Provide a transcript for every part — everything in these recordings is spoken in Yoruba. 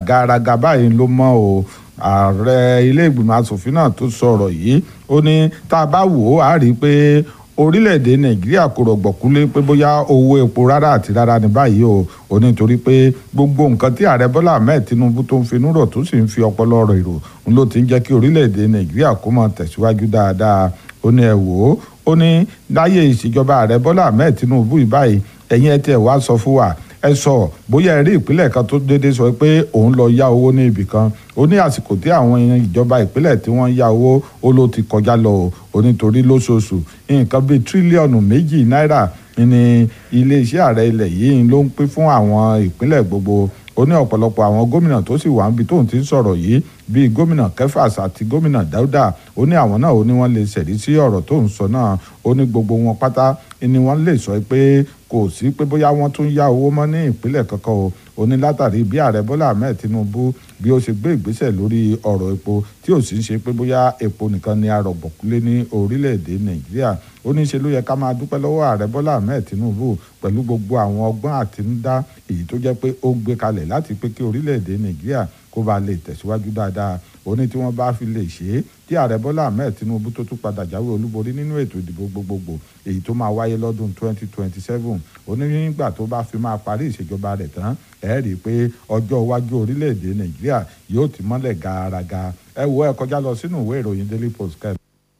gàràgà báyìí ló mọ́ o ààrẹ ilé ìgbìmọ̀ asòfin náà tó sọ̀rọ̀ yìí ó ní tá a bá wò ó á rí i pé orílẹ̀-èdè nàìjíríà kò rọ̀gbọ̀kúlé pé bóyá owó epo rárá àti rárá ní báyìí o ò ní torí pé gbogbo nǹkan tí ààrẹ bọ́lá ahmed tinubu tó ń finú rọ̀ tó sì ń fi ọpọlọ rọ̀ èrò ń ló ti ń jẹ́ kí orílẹ̀-èdè nàìjíríà kó máa tẹ̀síwájú dáadáa ó ní ẹ wò ó ó ní láyé ìṣèjọba ààrẹ bọ́lá ahmed tinubu ìbáyìí ẹ̀yin ẹ tiẹ̀ wá sọ fún wa ẹ sọ bóyá ẹ rí ìpínlẹ̀ kan tó déédéé sọ pé òun lọ yá owó ní ibì kan ó ní àsìkò tí àwọn ìjọba ìpínlẹ̀ tí wọ́n yá owó ó ló ti kọjá lọ ó nítorí lóṣooṣù nǹkan bíi tírílíọ̀nù méjì náírà ní iléeṣẹ́ ààrẹ ilẹ̀ yìí ló ń pín fún àwọn ìpínlẹ̀ gbogbo ó ní ọ̀pọ̀lọpọ̀ àwọn gómìnà tó sì wà níbi tóun ti ń sọ̀rọ̀ yìí bíi gómìnà kẹfàs àti gómìnà dáúdà ó ní àwọn náà ó ní wọ́n lè ṣẹ̀rí sí ọ̀rọ̀ tó ń sọ náà ó ní gbogbo wọn pátá ni wọ́n lè sọ pé kò sí pé bóyá wọ́n tún yá owó mọ́ ní ìpínlẹ̀ kankan o ó ní látàrí bí ààrẹ bọ́lá ahmed tinubu bí ó ṣe gbé ìgbésẹ̀ lórí ọ̀rọ̀ epo tí ò sì ń ṣe pé bóyá epo nìkan ni arọ̀gbọ̀kúlé ní orílẹ̀-èdè nàìjíríà ó ní ṣe ló yẹ ká máa dúpẹ́ lọ́wọ́ ààrẹ bọ́lá ahmed tinubu pẹ̀lú gbogbo àwọn ọgbọ́n àtinúdá èyí tó jẹ́ pé ó gbé kalẹ̀ láti pé kí orílẹ̀-èdè nàìjíríà kó ba lè tẹ̀síwájú dáadáa ó ní tí wọ́n bá fi lè ṣe é tí ààrẹ bọ́lá ahmed tinubu tó tún padà jáwé olúborí nínú ètò ìdìbò gbogbogbò èyí tó máa wáyé lọ́dún 2027 ó ní nígbà tó bá fi máa parí ìṣèjọba rẹ̀ tán ẹ rí i pé ọjọ́ iwájú orílẹ̀-èdè nàìjíríà yóò ti mọ́lẹ̀ gàràgà ẹ wo ẹ kọjá lọ sínú ìwé ìròyìn daily post kẹ́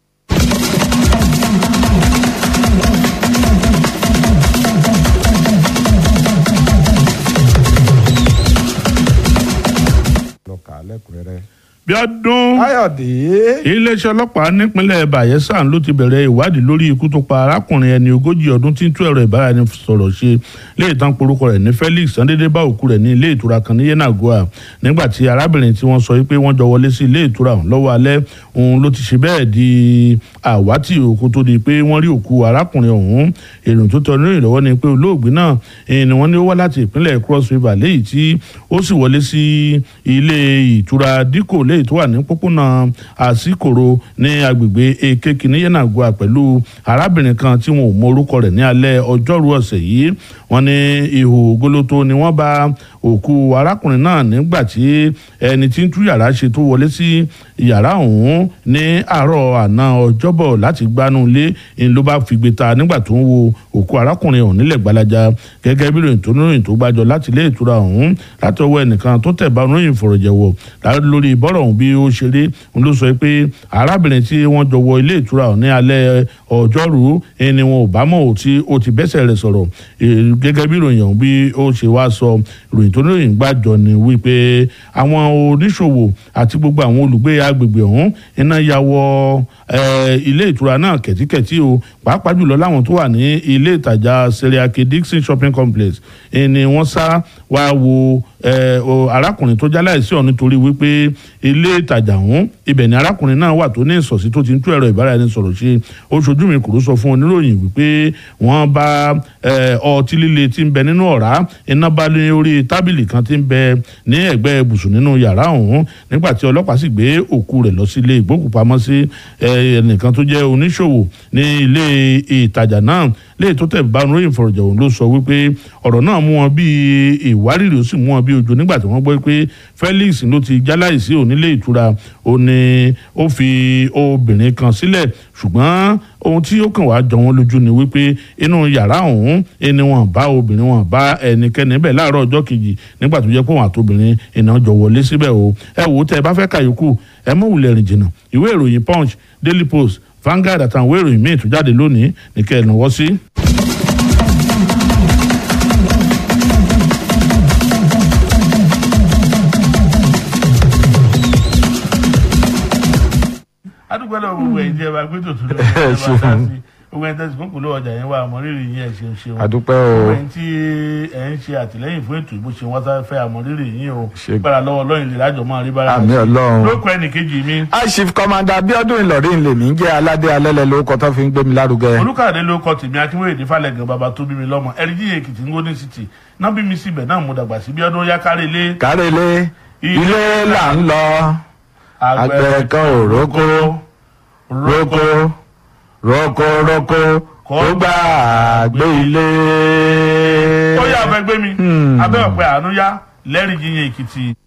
lọ́kà lẹ́kùnrẹ́rẹ́. bíọ́dún káyọ̀dé. iléeṣẹ́ ọlọ́pàá nípínlẹ̀ bayelsa ló ti bẹ̀rẹ̀ ìwádìí lórí ikú tó pa arákùnrin ẹni ogójì ọdún tí ń tú ẹ̀rọ ìbáraẹnisọ̀rọ̀ ṣe lè tán porúkọ rẹ̀ ní felix sandédé bá òkú rẹ̀ ní ilé ìtura kan ní yenagoa nígbà tí arábìnrin tí wọ́n sọ pé wọ́n jọ wọlé sí ilé ìtura ọ̀hún lọ́wọ́ alẹ́ òun ló ti ṣe bẹ́ẹ̀ di àwátì òkú tó di pé wọ́n rí òkú arákùnrin ọ̀hún èrò tó tọ́ nínú ìlọ́wọ́ ni pé olóògbé náà ni wọ́n ní ó wá láti ìpínlẹ̀ cross river léyìí tí ó sì wọlé sí ilé ìtura díkò léyìí tó wà ní pópónà àsìkòrò ní agbègbè ekeke ní yenagoa pẹ̀lú arábìnrin kan tí wọn ò mọ orúkọ rẹ̀ ní alẹ́ ọjọ́rú ọ̀sẹ̀ yìí wọ́n ní ihò gólótó ni wọ́n bá òkú arákùnrin náà nígbà tí ẹni tí ń tú yàrá ṣe tó wọlé sí yàrá ọ̀hún ní àárọ̀ àná ọjọ́bọ̀ láti gbanú ilé ń ló bá figbe ta nígbà tó ń wo òkú arákùnrin ọ̀hún nílẹ̀ gbalaja gẹ́gẹ́ bí ròyìn tó níròyìn tó gbàjọ láti ilé ìtura ọ̀hún láti ọwọ́ ẹnìkan tó tẹ̀ bá oníròyìn fọ̀rọ̀jẹ̀wọ̀ lórí bọ́rọ̀ ọ̀hún bí ó ṣe rí ń ló sọ pé arábìnrin tí wọ́n jọ wọ ilé ìtura ọ̀hún ní alẹ́ ọjọ́rú ẹni wọn ò bá mọ̀ tí ó ti bẹ́sẹ̀ rẹ̀ sọ̀rọ̀ gẹ́gẹ́ bí ìròyìn ọ̀hún bí ó ṣe wá sọ ìròyìn tó lóyìn gbàjọ ni wípé àwọn oníṣòwò àti gbogbo àwọn olùgbé agbègbè ọ̀hún iná ya wọ ilé ìtura náà kẹ̀tíkẹ̀tí o pàápàá jùlọ láwọn tó wà ní ilé ìtajà seriake dixon shopping complex ni wọ́n sá wá wo arákùnrin tó jáláìsí ọ̀hún nítorí wípé ilé ìtajà ọ̀hún ibẹ̀ ni arákùnrin náà wà tó ní ìsọ̀sí tó ti ń tú ẹ̀rọ ìbáraẹnisọ̀rọ̀ ṣe ó ṣojú mi kúrú sọ fún oníròyìn wípé wọ́n bá ọtí líle tí ń bẹ nínú ọ̀rá iná bá ní orí tábìlì kan tí ń bẹ ní ẹ̀gbẹ́ ibùsùn nínú yàrá ọ̀hún nígbà tí ọlọ́pàá sì gbé òkú rẹ̀ lọ sí ilé ìgbókùpamọ́sí ẹnìkan tó jẹ́ oníṣòwò ní ilé ìtajà náà lè tó tẹ̀ bá oníròyìn fọ̀rọ̀jọ̀wọ̀ ló sọ wípé ọ̀rọ̀ náà mú wọn bíi ìwárìrì ó sì mú wọn bíi ojú nígbà tí wọ́n gbọ́ pé Felix ló ti jáláìsí onílé ìtura ó ní ó fi obìnrin kan sílẹ̀ ṣùgbọ́n ohun tí ó kàn wá jọ wọn lójú ni wípé inú yàrá ọ̀hún ẹni wọn bá obìnrin wọn bá ẹnikẹ́ni bẹ́ẹ̀ láàárọ̀ ọjọ́ kejì nígbà tó jẹ́ pé wọn àtobìnrin iná jọ wọlé síbẹ̀ o ẹ wò ó tẹ ẹ bá fẹ́ kàyókù ẹ mọ̀ wulẹ̀ rìn jìnnà ìwé ìròyìn Punch Daily Post Vanguard àtàwọn ìwé ìròyìn míì tó jáde lónìí ní kẹ́ ẹ̀ náwó sí. adúgbò lọ gbogbo ẹ̀yin tí ẹ bá gbé tòtún lọ ẹ bá dá sí gbogbo ẹ̀yin tẹsí kókò ló ọjà yẹn wà àmọrírì yín ẹ ṣeun ṣeun àdúpẹ́ o gbogbo ẹ̀yin tí ẹ ń ṣe àtìlẹ́yìn fún ètò ìbò ṣe wọn sáré fẹ́ àmọrírì yín o gbára lọ́wọ́ Ọlọ́run lè lájọ máa rí bára àmì Ọlọ́run lóko ẹnì kejì mi. aṣif kọmanda Abíọ́dún Ìlọrin lèmi ń jẹ́ aládé alẹ́lẹ̀ lórúkọ tó fi ń gbé mi lárugẹ. olùkàdé ló kọ tèmi akínwéyèdè falẹ̀gàn bàbá tó bí mi lọ́mọ ẹ̀rídìí èkìtì ń gómìnà city náà bí mi síbẹ̀ náà mo dàgbà sí bí ọdún yá kárẹ́lé. kárẹ́lé ilé là ń lọ àgbẹ̀ kan ò rókó rókó rókó rókó kó gbà gbé ilé. ó yà abẹ́gbẹ́ mi abẹ́ ọ̀pẹ àánú yá lẹ́rìí yíyan èkìtì.